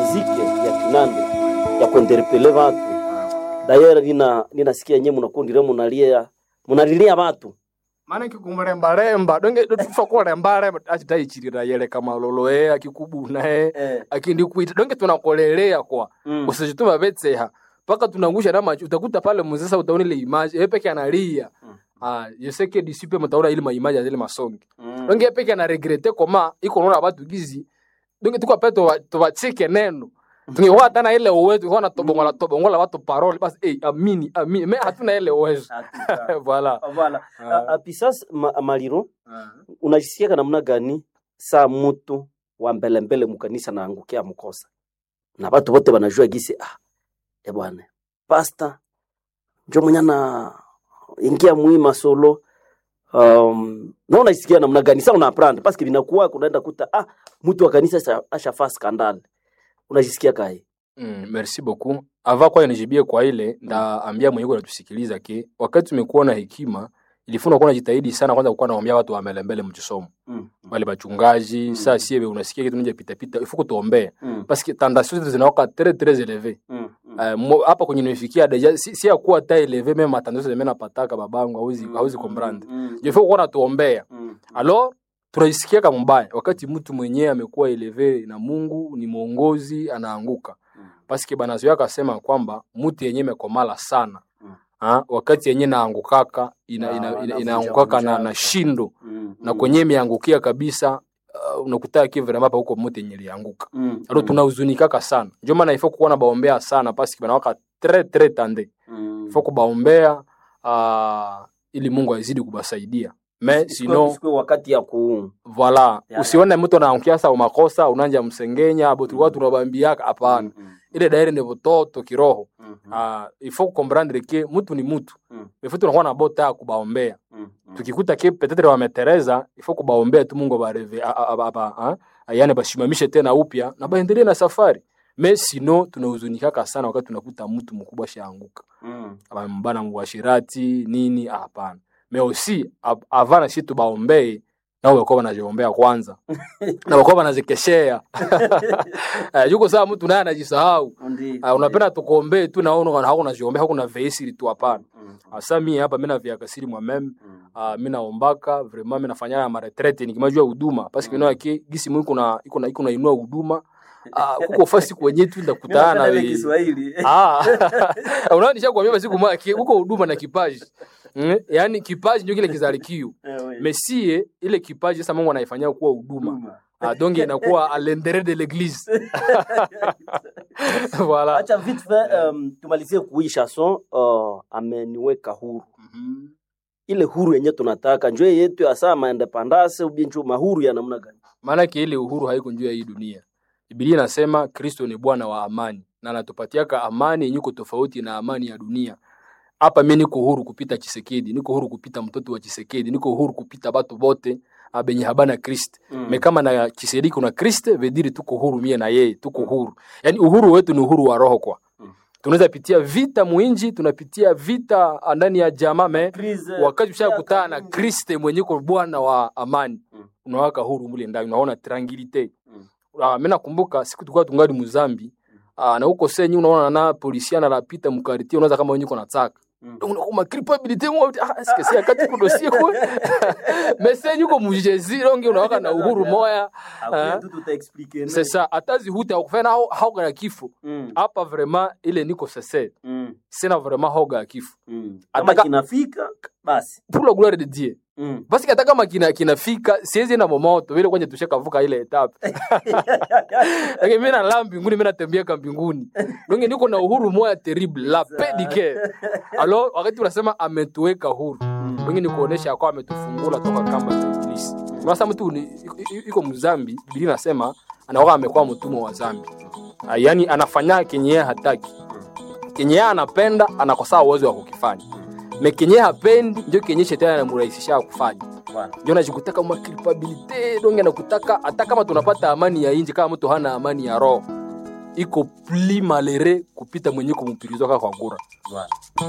mizike ya kinande ya kuenderepele watu dayera nina ninasikia nye munakundire munalia munalilia watu maana kikumurembaremba donge tufa kurembaremba achitaichirira yele kama lolo e akikubuna e eh. akindikuita donge tunakolelea kwa mm. usijituma vetseha mpaka tunangusha na macho utakuta pale muzesa utaona ile image yeye peke analia Mm. ah je sais que disipe mtaona ile maimage ya zile masongi mm. donge yeye peke ana regrete koma iko naona watu gizi donge tuko pale to tubachike neno tungekuwa hata na ile uwezo tungekuwa na tobongola tobongola watu parole basi eh amini amini me hatuna ile uwezo Hakika. voilà Voilà. Ah. A- a- Pisas ma, maliro unajisikiaka namna gani saa mutu wa mbelembele mukanisa naangukia mkosa na watu wote wanajua gisi ah, e bwana pasta njo mwenye na ingia muima solo um, na unajisikia namna gani saa unaprendre paske vinakuwa kunaenda kuta ah, mtu wa kanisa asha- ashafaa skandale unajisikia kae Mm, merci beaucoup. Ava kwa nijibie kwa ile ndaambia mwenyewe natusikiliza ke wakati tumekuwa na hekima ilifuna kuwa najitahidi sana kwanza kukuwa naombea watu wa mbele mbele mchisomo mm. wale bachungaji Mm. saa siebe unasikia kitu nje pita pita ifuko tuombee mm. parce que tentation zetu zinawaka très très élevé mm. mm. Eh, mo- hapa kwenye nimefikia deja si, si ya kuwa ta élevé même matandao zeme napataka babangu hauzi hauzi comprendre mm. je faut kuwa natuombea mm. alors tunaisikia kama mbaya wakati mtu mwenyewe amekuwa eleve na Mungu ni mwongozi anaanguka Mm. paske banazoea akasema kwamba mtu yenye mekomala sana Mm. ha, wakati yenye naangukaka ina, Na- ina, ina, navunja- inaangukaka na, vunja. na shindo mm. na kwenye imeangukia kabisa uh, unakutaa kivremapa huko mtu yenye lianguka mm. alo tunahuzunikaka sana ndio maana ifo kuona baombea sana paske banawaka tre tre tande mm. ifo kubaombea uh, ili Mungu azidi kubasaidia me Isikwe- sino isikwe wakati ya ku Voila, Ya, usione mtu anaangukia sa makosa unanja msengenya abo tulikuwa tunabambiaka hapana. Mm, Ile daire ni butoto kiroho. mm, mm, Ah, il faut comprendre que mtu ni mtu. mm, Il faut tunakuwa na bota ya kubaombea. mm, mm. Tukikuta ke peut-être wametereza, il faut kubaombea tu Mungu bareve aba yani bashimamishe tena upya na baendelee na safari. Mais sino tunahuzunikaka sana wakati tunakuta mtu mkubwa shaanguka. Mm, Abambana mubashirati nini ah, hapana. Mais aussi av- avant na shi tubaombee nao wakuwa wanajiombea kwanza na wakuwa wanazikeshea Eh, yuko saa mtu naye anajisahau ndi- Ah, unapenda tukuombee tu naona hako unajiombea hako na veisiri tu hapana Mm, asa mi hapa mi naviakasiri mwameme mm, uh, mi naombaka vraiment mi nafanya maretrete nikimajua huduma paske Mm. mm. ke gisi mu iko na iko na iko na inua huduma uh, kuko fasi kwenye tu ndakutana na Mimi napenda ile we- Kiswahili. Ah, unaonisha kuambia basi kumwa huko huduma na kipaji. Mm? Yaani kipaji ndio kile kizalikio. Eh, we. Mesie ile kipaji sasa Mungu anaifanyia kuwa huduma. Huduma. Ah, donc inakuwa à l'intérieur de l'église. voilà. acha vite fait um, tumalizie kui chanson uh, ameniweka huru Mhm. ile huru yenye tunataka njo yetu ya saa maendepandase ubinchu mahuru ya namna gani Maana yake ile uhuru haiko juu ya hii dunia. Biblia inasema Kristo ni Bwana wa amani na anatupatiaka amani yenye iko tofauti na amani ya dunia. Hapa mimi niko huru kupita Chisekedi, niko huru kupita mtoto wa Chisekedi, niko huru kupita batu bote ah, benye habana Kristo. Mm. Me kama na Chisekedi kuna Kristo, vediri tuko huru mie na yeye, tuko huru. Yaani uhuru wetu ni uhuru wa roho kwa. Mm. Tunaweza pitia vita mwinji, tunapitia vita ah, ndani ya jamaa me Crise, wakati ushakutana na ya kabumbu. Kristo mwenye ko Bwana wa amani Mm. unawaka huru mule ndani, unaona tranquilite. Mm. Ah, mimi nakumbuka siku tulikuwa tungali Muzambi ah, na huko senyi unaona na polisia anapita mkariti, unaweza kama wenyewe kuna taka Mm. donc unakuwa culpabilité moi ah est-ce que c'est akati ku dossier quoi mais senyi uko mujezi donc unawaka na uhuru moya Après, Ah. tout tutaexplique, c'est ça atazi huta kufanya hao hoga ya kifo Mm, hapa vraiment ile niko sese mm, sina vraiment hoga ya kifo mm. kama Ataka- kinafika basi pour la gloire de Dieu Mm. basi hata kama kina kinafika siwezi na momoto vile kwenye tushakavuka ile etape lakini mimi nalala mbinguni mimi natembea ka mbinguni donc niko na uhuru moya terrible la paix du cœur alors wakati unasema ametuweka huru donc ni kuonesha kwa ametufungula toka kamba za ibilisi sasa mtu ni- i- i- iko mzambi biblia inasema anakuwa amekuwa mtumwa wa zambi Ah, yaani anafanya kenye yeye hataki kenye yeye anapenda anakosaa uwezo wa kukifanya me kenye yeye hapendi ndio kenye shetani anamrahisisha kufanya Bwana. ndio najikutaka ma culpabilité donc anakutaka hata kama tunapata amani ya inji kama mtu hana amani ya roho iko pli malere kupita mwenye kumpirizwa kwa ngura Bwana.